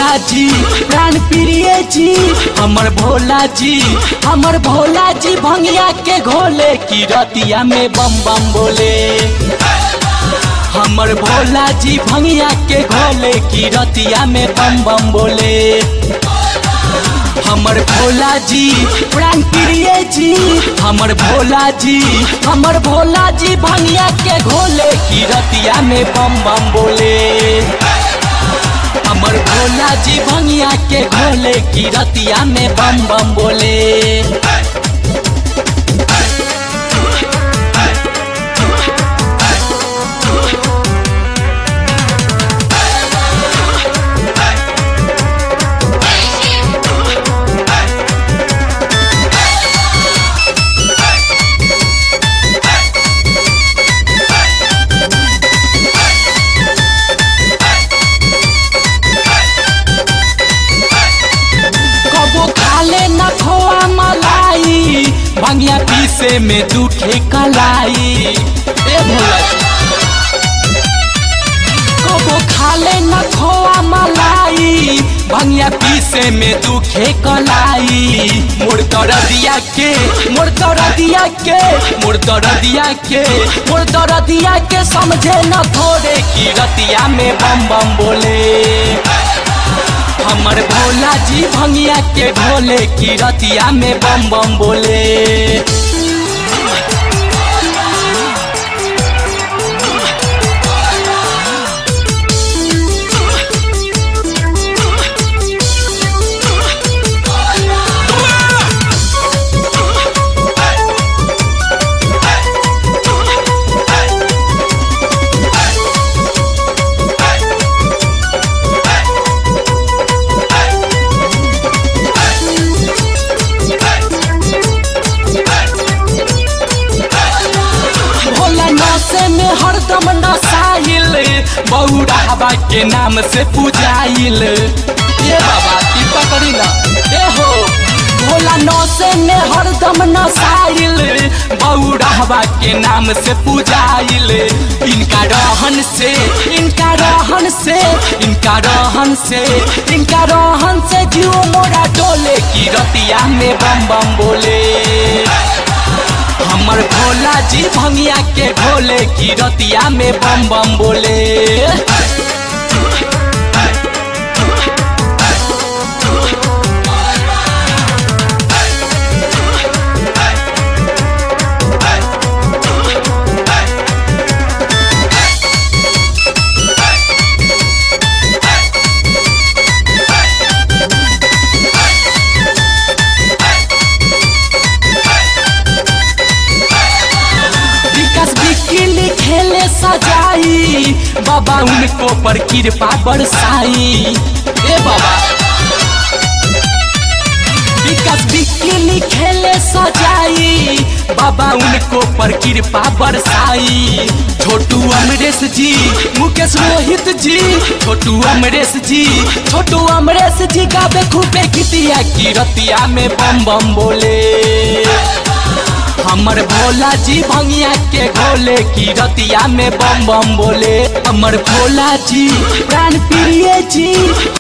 भोला जी प्राण प्रिय जी हमर भोला जी हमर भोला जी भंगिया के घोले की रतिया में बम बम बोले हमर भोला जी भंगिया के घोले की रतिया में बम बम बोले हमर भोला जी प्राण प्रिय जी हमर भोला जी हमर भोला जी भंगिया के घोले की रतिया में बम बम बोले हमर भोला जी भंगिया के घोले की रतिया में बम बम बोले कबो खाले न खोआ मलाई भंगिया पीसे में दूठे कलाई ए भोला जी। कबो खाले न खोआ मलाई भंगिया पीसे में दुखे कलाई मोर दरदिया के मोर दरदिया के मोर दरदिया के मोर दरदिया के समझे न थोड़े की रतिया में बम बम बोले हमर भोला जी भंगिया के ढोले की रतिया में बम बम बोले भोला नौसे में हरदम नसाइल बौरा हवा के नाम से पूजाइल ये बाबा की पकड़ी ना ए हो भोला नौसे में हरदम नसाइल बौरा हवा के नाम से पूजाइल इनका रहन से इनका रहन से इनका रहन से इनका रहन से जीव मोरा डोले की रतिया में बम बम बोले हमर भोला जी भंगिया के ढोले की रतिया में बम बम बोले विकास बिकिली खेले सजाई बाबा उनको पर कृपा बरसाई ए बाबा विकास बिकिली खेले सजाई बाबा उनको पर कृपा बरसाई छोटू अमरेश जी मुकेश रोहित जी छोटू अमरेश जी छोटू अमरेश जी गावे खूबे गीतिया की रतिया में बम बम बोले हमर भोला जी भंगिया के घोले की रतिया में बम बम बोले हमर भोला जी प्राण प्रिय जी